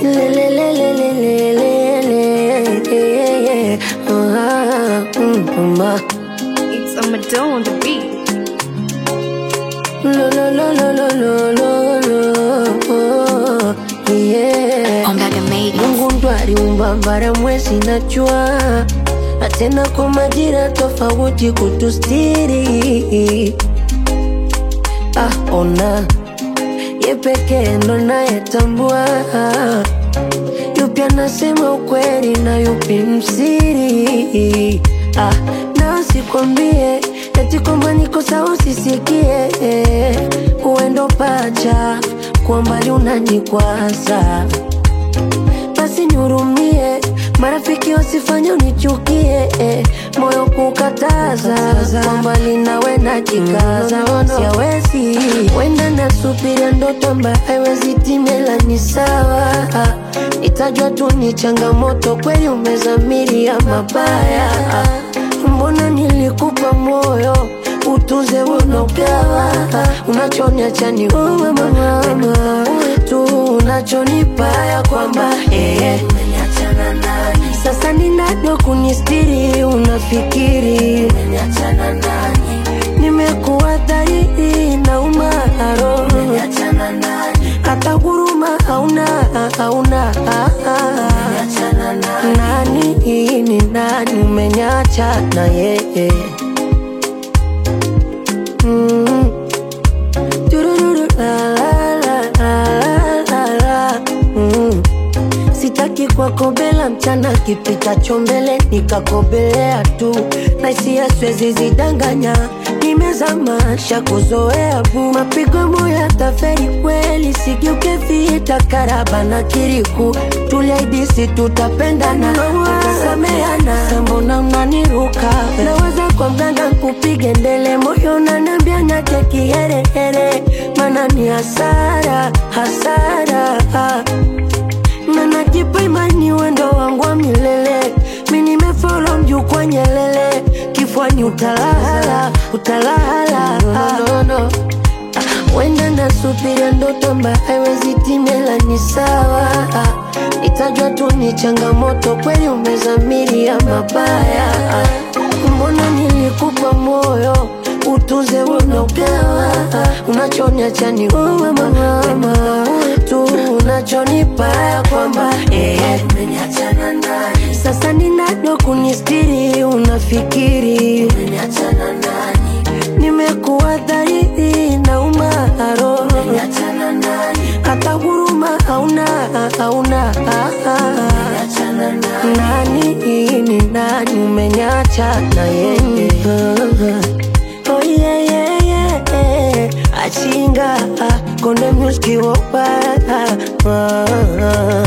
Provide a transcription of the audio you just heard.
Lelelelelelelele. Ah, mm, mama. It's a Madonna on the beat. Lo, lo, lo, lo, lo, lo, lo, lo. Yeah. Ombaga made it. Mungu ndo aliumba bara, mwezi na jua, na tena kwa majira tofauti kutustiri. Ah, ona ye pekee ndo nayetambua yupi anasema ukweli na yupi msiri. Ah, na sikwambie eti kwamba niko sawa usisikie, uendo pacha kwa mbali unanikwaza basi nihurumie, marafiki wasifanye unichukie, eh, moyo kukataza kwa mbali nawe najikaza, siawezi wenda nasubiria ndoto ambayo haiwezi timela, ni sawa itajwa tu ni changamoto, kweli umezamiria mabaya, mbona nilikupa moyo utuze unogawa unachoniacha ni uwe mama tu unachonipa ya kwamba eh, sasa ninado kunistiri unafikiri nimekuwa dhahiri na umaro hata huruma hauna hauna nani ni nani umenyacha na yeye Mm. Turururu, la, la, la, la, la, la. Mm. Sitaki kuwakobela mchana kipitacho mbele nikakobelea tu na hisia siwezi zidanganya nimezamasha kuzoea bu mapigo ya moyo yataferi kweli sigeuke vita karaba na kiriku tuliaidisi tutapendana tutasameana sambona unaniruka naweza kwa mganga kupige ndele moyo nanambia nake kiherehere mana ni hasara hasara na najipa imani wendo wangu wa milele mi nimefolo mjukwa nyelele kifwani utalala utalala no, no, no. wenda nasubiria ndoto ambayo haiwezi timela ni sawa itajwa tu ni changamoto kweli umezamiria mabaya mbona nilikupa moyo utuze unogawa unachoniacha ni uwe mama tu unachonipa ya kwamba eh, sasa ninado kunistiri unafikiri nimekuwa dhahiri na umaro hata huruma hauna hauna nani ni nani umenyacha na yeye oh yeah, yeah, yeah. achinga konde muski wopa